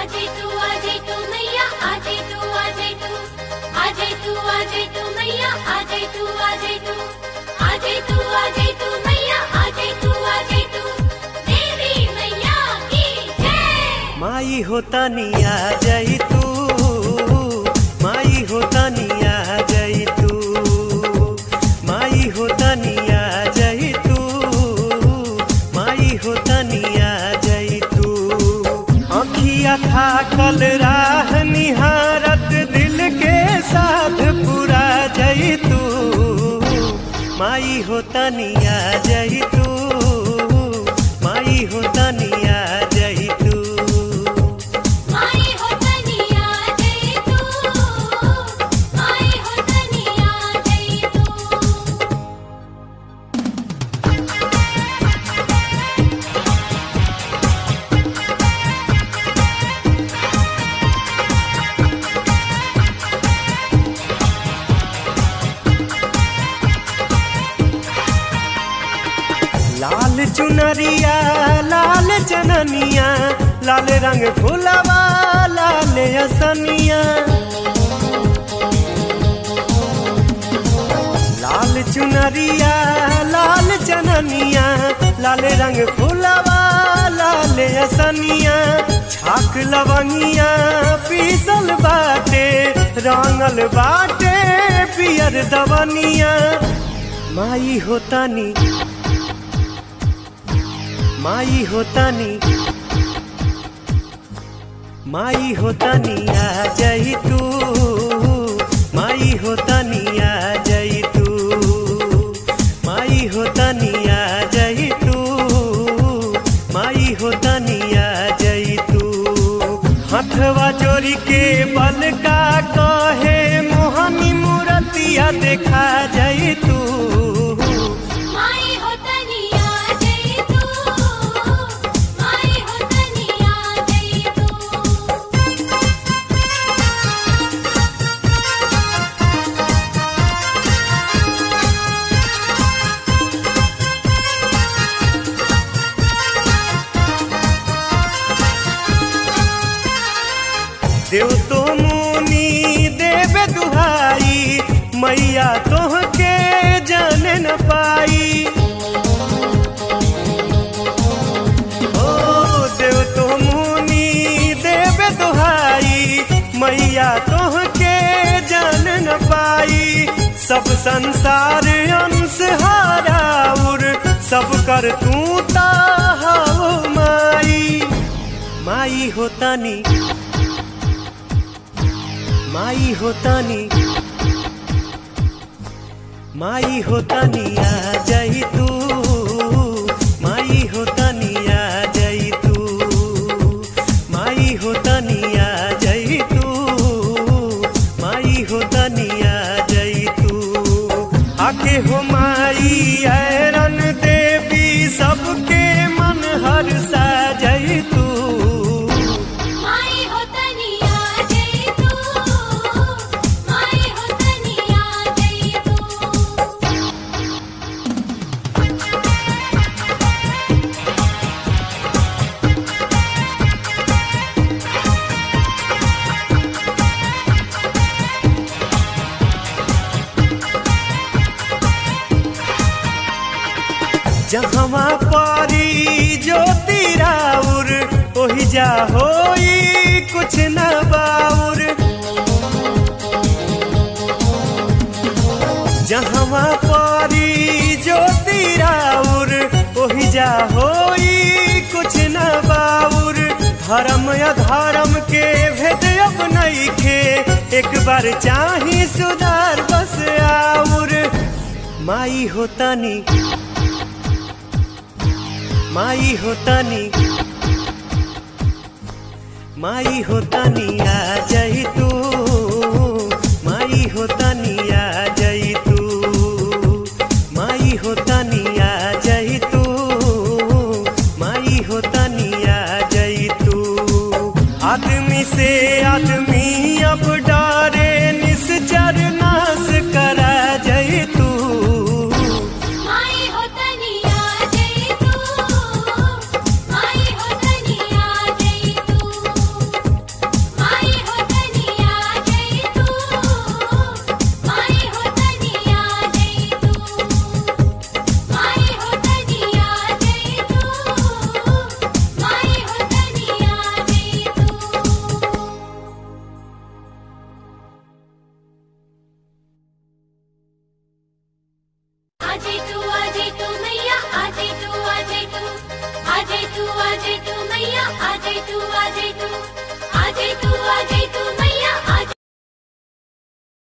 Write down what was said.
आजे तू आजे तू मैया आजे तू आजे तू आजे तू आजे तू मैया आजे तू आजे तू आजे तू आजे तू मैया आजे तू आजे तू देवी मैया की जय माई होता निया जई तू माई होता निया जई तू माई होता निया जई तू माई होता निया जई तू अखिया था कल राह निहारत दिल के साथ पूरा जई तू माई होता निया जई तू माई होता निया जई तू माई हो तनिया जय तू माई हो तनिया जय तू लाल चुनरिया लाल चननिया लाल रंग फुलवा लाल असनिया लाल चुनरिया लाल चननिया लाल रंग फुलवा लाल असनिया छाक लवंगिया पीसल बाटे रंगल बाटे पियर दवनिया माई होतानी माई होतानी माई होतानी आ जई तू माई होतानी आ जई तू माई होतानी आ जई तू माई होतानी आ जई तू हथवा जोड़ी के बल का कहे मोहनी मूरतिया देखा जई तू माई हो तनिया जय तू माई हो तनिया जय तू देव तो मुनि देव दुहाई मैया तोहके जान न पाई ओ देव तो मुनि देव दुहाई मैया तोहके जान न पाई सब संसार अंश हाराउर सब कर तू ताहाओ माई माई होतानी माई होतानी माई होतानी आ जई तू माई होतानी आ जई तू माई होतानी आ जई तू माई होतानी आ जई तू आके हो माई ऐरन देवी सबके मन हर सा जई तू माई हो तनिया जय तू माई हो तनिया जय तू जहवा परी ज्योति राउर ओहि जा होई कुछ न बाउर जहवा परी ज्योति राउर ओहि जा होई कुछ न बाउर धर्म अधर्म के भेद अब नइखे एक बार चाही सुधार बस आउर माई होतानी माई होतानी माई होतानी आ जई तू माई होतानी आ जई तू माई होतानी आ जई तू माई होतानी आ जई तू आदमी से आदमी अब डरे